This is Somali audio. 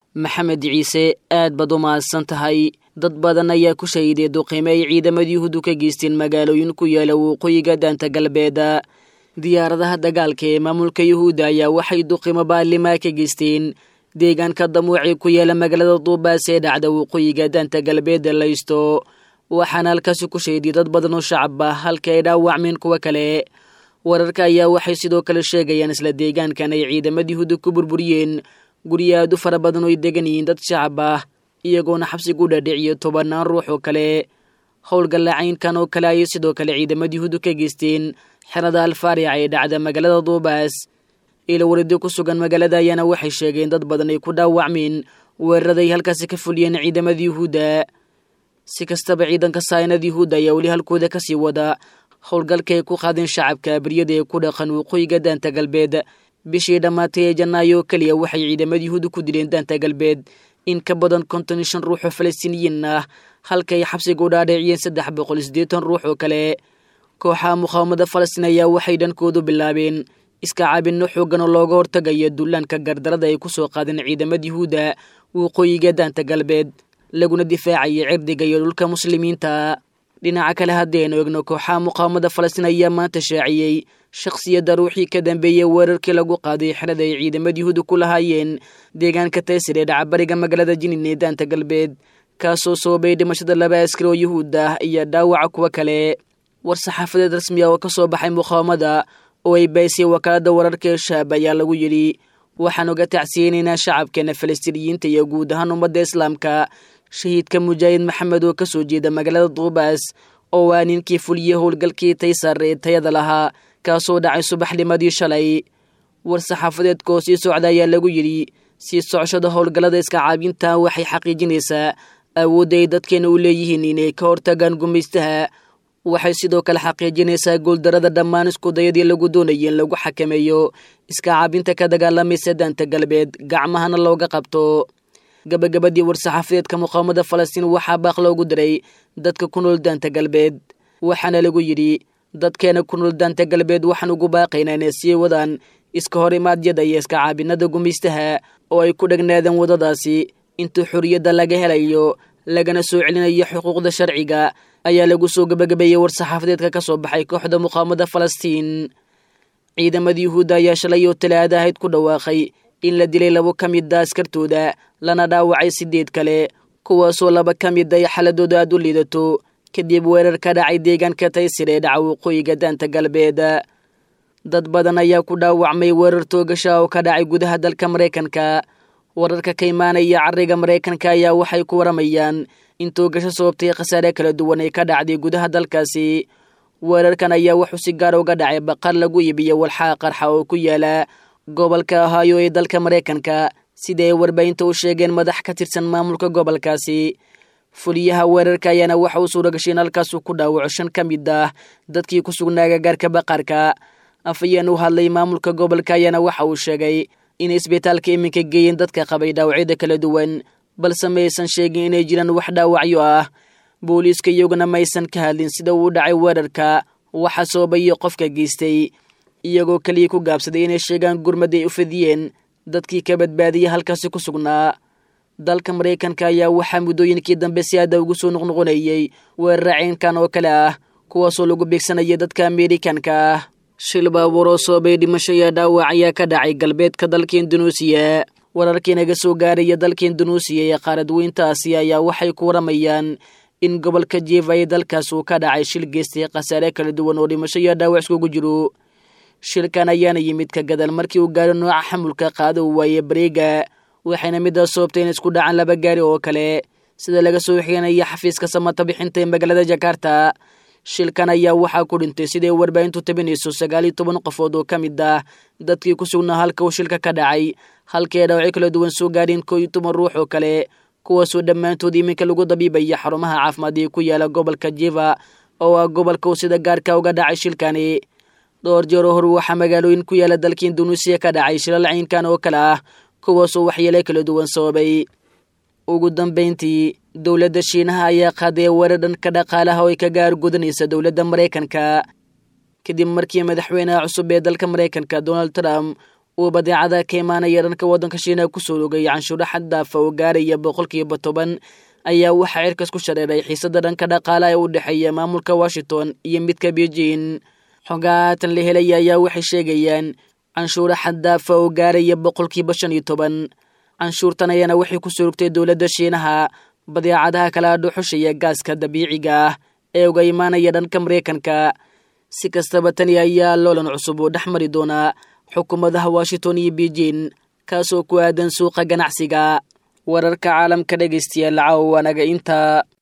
maxamed ciise aad baad u mahadsan tahay dad badan ayaa ku shahiday duqime ay ciidamadii yuhuuddu ka geysteen magaalooyin ku yaala waqooyiga daanta galbeeda diyaaradaha dagaalka ee maamulka yuhuudda ayaa waxay duqimo baalimaa ka geysteen deegaanka damuuci ku yaala magaalada duubaas ee dhacda waqooyiga daanta galbeeda laysto waxaana halkaasi ku shahiday dad badan oo shacab ah halka ay dhaawacmeen kuwo kale wararka ayaa waxay sidoo kale sheegayaan isla deegaankan ay ciidamada yuhuudda ku burburiyeen guryo aad u fara badan oo ay degan yihiin dad shacab ah iyagoona xabsigu dhadhiciyo tobannaan ruux oo kale howlgallacaynkan oo kale ayay sidoo kale ciidamada yuhuuddu ka geysteen xerada alfaarica ee dhacda magaalada duubaas ila waridi ku sugan magaalada ayaana waxay sheegeen dad badan ay ku dhaawacmeen weerarada ay halkaasi ka fuliyeen ciidamada yuhuudda si kastaba ciidanka saayinada yuhuudda ayaa weli halkooda kasii wada howlgalka ay ku qaadeen shacabka abriyada ee ku dhaqan waqooyiga daanta galbeed bishii dhammaatay ee janaayo keliya waxay ciidamada yuhuudda ku dileen daanta galbeed in ka badan konton iyo shan ruux oo falastiiniyiin ah halka ay xabsiga u dhaadheeciyeen saddex boqol siddeetan ruux oo kale kooxaha muqaawamada falastiin ayaa waxay dhankoodu bilaabeen iska caabinno xooggan oo looga hortagayo dullaanka gardarada ay ku soo qaadeen ciidamada yuhuudda waqooyiga daanta galbeed laguna difaacaya cirdiga iyo dhulka muslimiinta dhinaca kale haddaynu egno kooxaha muqaawamada falastiin ayaa maanta shaaciyey shakhsiyadda ruuxii ka dambeeyey weerarkii lagu qaaday xerada ay ciidamada yuhuudda ku lahaayeen deegaanka taysir ee dhacabariga magaalada jinin ee daanta galbeed kaasoo soobay dhimashada laba askari oo yuhuud ah iyo dhaawaca kuwo kale war saxaafadeed rasmi ah oo ka soo baxay muqaawamada oo ay baysay wakaalada wararka ee shaab ayaa lagu yidhi waxaan uga tacsiyeynaynaa shacabkeena falastiiniyiinta iyo guud ahaan ummadda islaamka shahiidka mujaahid maxamed oo kasoo jeeda magaalada duubaas oo waa ninkii fuliyey howlgalkii taysar ee tayada lahaa kaasoo dhacay subaxnimadii shalay war saxaafadeedkaoo sii socda ayaa lagu yidhi sii socoshada howlgallada iska caabinta waxay xaqiijinaysaa awoodda ay dadkeena u leeyihiin inay ka hortagaan gumaystaha waxay sidoo kale xaqiijinaysaa guuldarada dhammaan iskudayadii lagu doonayay in lagu xakameeyo iska caabinta ka dagaalamaysa daanta galbeed gacmahana looga qabto gabagabadii war-saxaafadeedka muqaawamada falastiin waxaa baaq loogu diray dadka ku nool daanta galbeed waxaana lagu yidhi dadkeena ku nool daanta galbeed waxaan ugu baaqaynaa inay sii wadaan iska hor imaadyada iyo iska caabinada gumaystaha oo ay ku dhegnaadeen waddadaasi inta xorriyadda laga helayo lagana soo celinayo xuquuqda sharciga ayaa lagu soo gabagabeeyey war-saxaafadeedka ka soo baxay kooxda muqaawamada falastiin ciidamada yuhuudda ayaa shalay oo talaada ahayd ku dhawaaqay in la dilay labo ka mid a askartooda lana dhaawacay sideed kale kuwaasoo laba ka mid ay xaladooda aad u liidato kadib weerar ka dhacay deegaanka taysir ee dhaca waqooyiga daanta galbeed dad badan ayaa ku dhaawacmay weerar toogasha oo ka dhacay gudaha dalka maraykanka wararka ka imaanaya cariga maraykanka ayaa waxay ku waramayaan in toogasho sababtay khasaare kala duwan ay ka dhacday gudaha dalkaasi weerarkan ayaa wuxuu si gaar uga dhacay baqar lagu iibiyo walxaa qarxa oo ku yaala gobolka ohaayo ee dalka maraykanka sida ay warbaahinta u sheegeen madax ka tirsan maamulka gobolkaasi fuliyaha weerarka ayaana waxa uu suura gashay in halkaasuu ku dhaawaco shan ka mid ah dadkii ku sugnaa gagaarka baqarka afayeen u hadlay maamulka gobolka ayaana waxa uu sheegay inay isbitaalka iminka geeyeen dadka qabay dhaawacyada kala duwan balse maysan sheegin inay jiraan wax dhaawacyo ah booliiska iyaguna maysan ka hadlin sida uu dhacay weerarka waxa soobayo qofka geystay iyagoo keliya ku gaabsaday inay sheegaan gurmad ay u fidiyeen dadkii ka badbaadiyay halkaasi ku sugnaa dalka maraykanka ayaa waxaa muddooyinkii dambe si aada ugu soo noqnoqonayey weerara ceynkan oo kale ah kuwaasoo lagu beegsanaya dadka ameerikanka ah shil baabuur oo soobay dhimasho iyo dhaawac ayaa ka dhacay galbeedka dalka indunuusiya wararkii naga soo gaaraya dalka indunuusiya ee qaaradweynta aasiya ayaa waxay ku waramayaan in gobolka jieva ee dalkaas uu ka dhacay shil geystay khasaare kala duwan oo dhimasho iyo dhaawac iskugu jiro shilkan ayaana yimid ka gadal markii uu gaaro nooca xamulka qaado uu waaye bareega waxayna midaas soobtay in isku dhacaan laba gaari oo kale sida laga soo xiganayo xafiiska samata bixinta ee magaalada jakarta shilkan ayaa waxaa ku dhintay siday warbaahintu tabinayso sagaal iyo toban qofood oo ka mid ah dadkii ku sugnaa halka uu shilka ka dhacay halkii ay dhaawacyo kala duwan soo gaadheen koo iyo toban ruux oo kale kuwaasoo dhammaantood iminka lagu dabiibaya xarumaha caafimaad ee ku yaala gobolka jiva oo ah gobolka uu sida gaarka uga dhacay shilkani dhowr jeero hor waxaa magaalooyin ku yaala dalka indunuusiya ka dhacay shilal caynkan oo kale ah kuwaasoo waxyeelo kala duwan sababay ugu dambayntii dowladda shiinaha ayaa qaaday weerar dhanka dhaqaalaha oo ay kaga argudanaysa dowladda maraykanka kadib markii madaxweynaha cusub ee dalka maraykanka donald trump uu badeecada ka imaanaya dhanka waddanka shiinaha kusoo rogay canshuuro xaddaafa oo gaaraya boqolkiiba toban ayaa waxaa cirkas ku shareeray xiisada dhanka dhaqaalaha ee u dhexeeya maamulka washington iyo midka beijing xogaatan la helaya ayaa waxay sheegayaan canshuuro xaddaafa oo gaaraya boqolkiiba shan iyo toban canshuurtan ayaana waxay kusoo rogtay dowladda shiinaha badeecadaha kala dhuxushaya gaaska dabiiciga ah ee uga imaanaya dhanka mareykanka si kastaba tani ayaa loolan cusub oo dhex mari doonaa xukuumadaha washington iyo beijing kaasoo ku aadan suuqa ganacsiga wararka caalamka dhegaystayaal caawa waanaga intaa